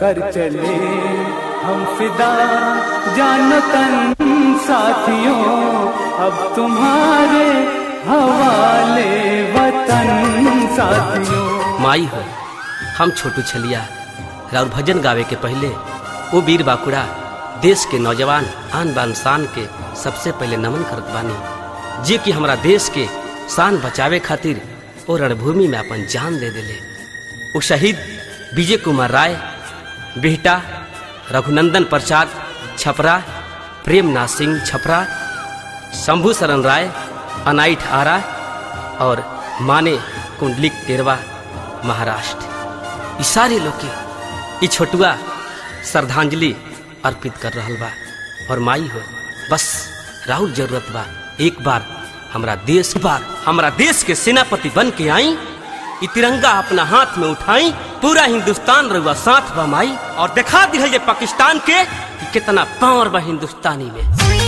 कर चले हम फिदा जानो तन साथियों अब तुम्हारे हवाले वतन साथियों माई हो हम छोटू छलिया और भजन गावे के पहले वो वीर बाकुड़ा देश के नौजवान आन बान शान के सबसे पहले नमन करत बानी जे कि हमरा देश के शान बचावे खातिर ओ रणभूमि में अपन जान दे दिले वो शहीद विजय कुमार राय बिहटा रघुनंदन प्रसाद छपरा प्रेमनाथ सिंह छपरा शंभू शरण राय अनाइठ आरा और माने कुंडलिक टेरवा महाराष्ट्र ई सारे लोग के ई छोटुआ श्रद्धांजलि अर्पित कर रहल बा और माई हो बस राहुल जरूरत बा एक बार हमरा देश बार हमरा देश के सेनापति बन के आई ई तिरंगा अपना हाथ में उठाई पूरा हिंदुस्तान रहुआ साथ बा माई और दिखा दिल जे पाकिस्तान के कि कितना पावर बा हिंदुस्तानी में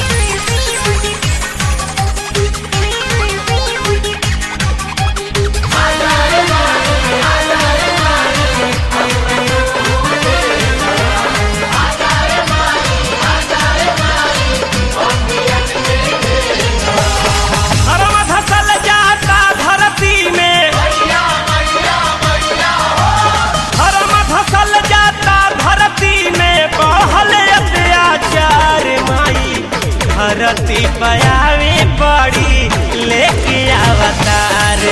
हरवा धसल जाता धरती में हरवा धसल जाता धरती में बहल अत्याचार माई धरती पयावे बड़ी लेके अवतार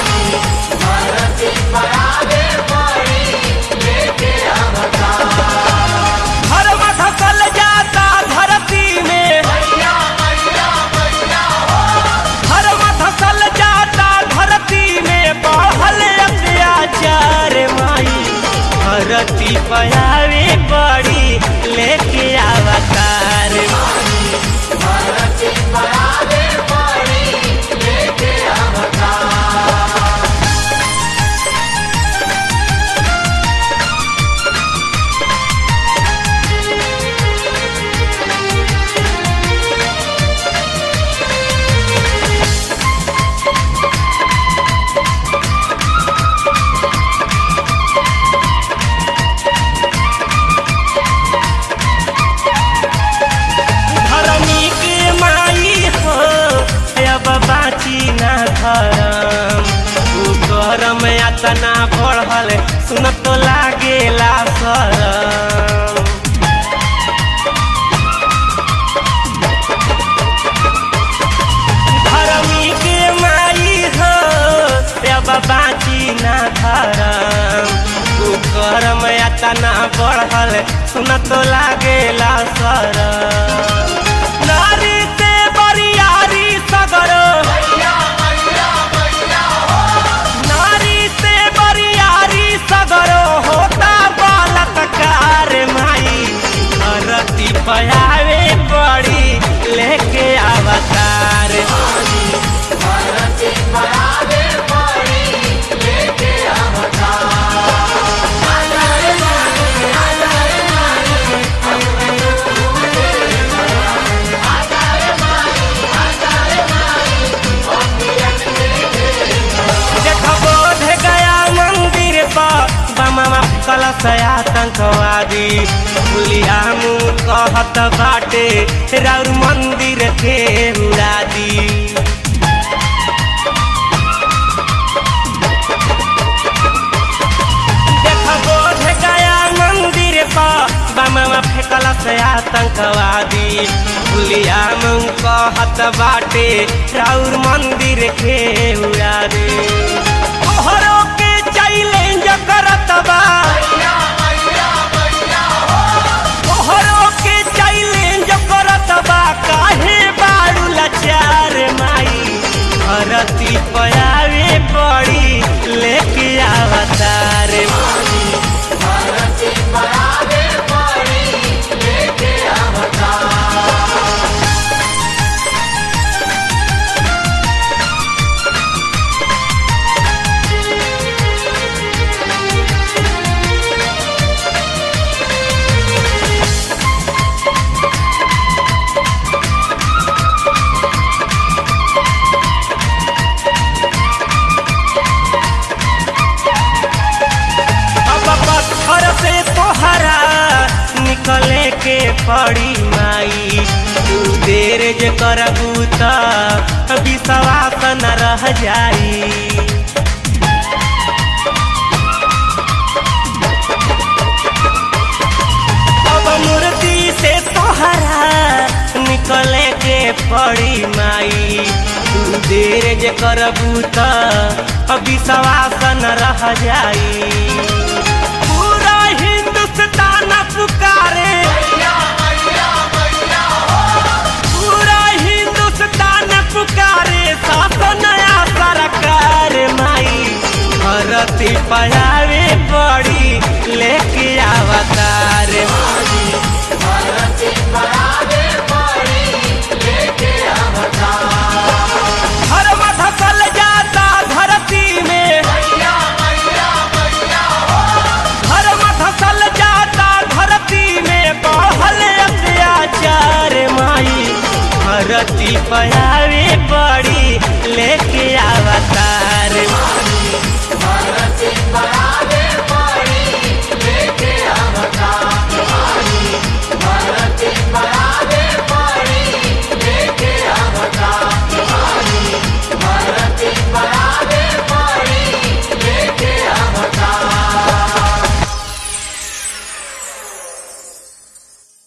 हरवा धसल जाता धरती में हरवा धसल जाता धरती में बढ़ल अत्याचार माई धरती पयावे बड़ी लेके अवतार धरमी के माई हो अब बाची ना धरम तू गरम यातना बढ़ल सुन तो लागेला सरम धरमी के माई हो अब बाची ना धरम तू गरम यातना बढ़ल सुन तो लागेला सरम नारी से बरियारी सगरो नारी से बरियारी सगरो होता बालककार माई धरती पयावे बड़ी लेके अवतार देखो बोध गया मंदिर पर बमवा कलश आतंकवादी भूलिया मुँह कहत बाटे राउर मंदिर के उड़ा दी देखो बोध गया मंदिर पर बमवा फेंकल से आतंकवादी भूलिया मुँह कहत बाटे राउर मंदिर के उड़ा दे तोहरो के चैलेंज करत बा तोहरो के चैलेंज करत बा काहे बारू लाचार माई धरती पयावे बड़ी लेके अवतार पड़ी माई तू देर जे करबू त विश्वास न रह जाई अब मूर्ति से तोहरा निकले के पड़ी माई तू देर जे करबू त विश्वास न रह जाई पूरा हिंदुस्तान पुकारे पूरा हिंदुस्तान पुकारे शासन नया सरकार माई भरती पढ़ावे पड़ी लेके अवतार हर धसल जाता धरती में हर धसल जाता धरती में बढ़ल अत्याचार माई धरती पढ़ावे पड़ी लेके अवतार भारत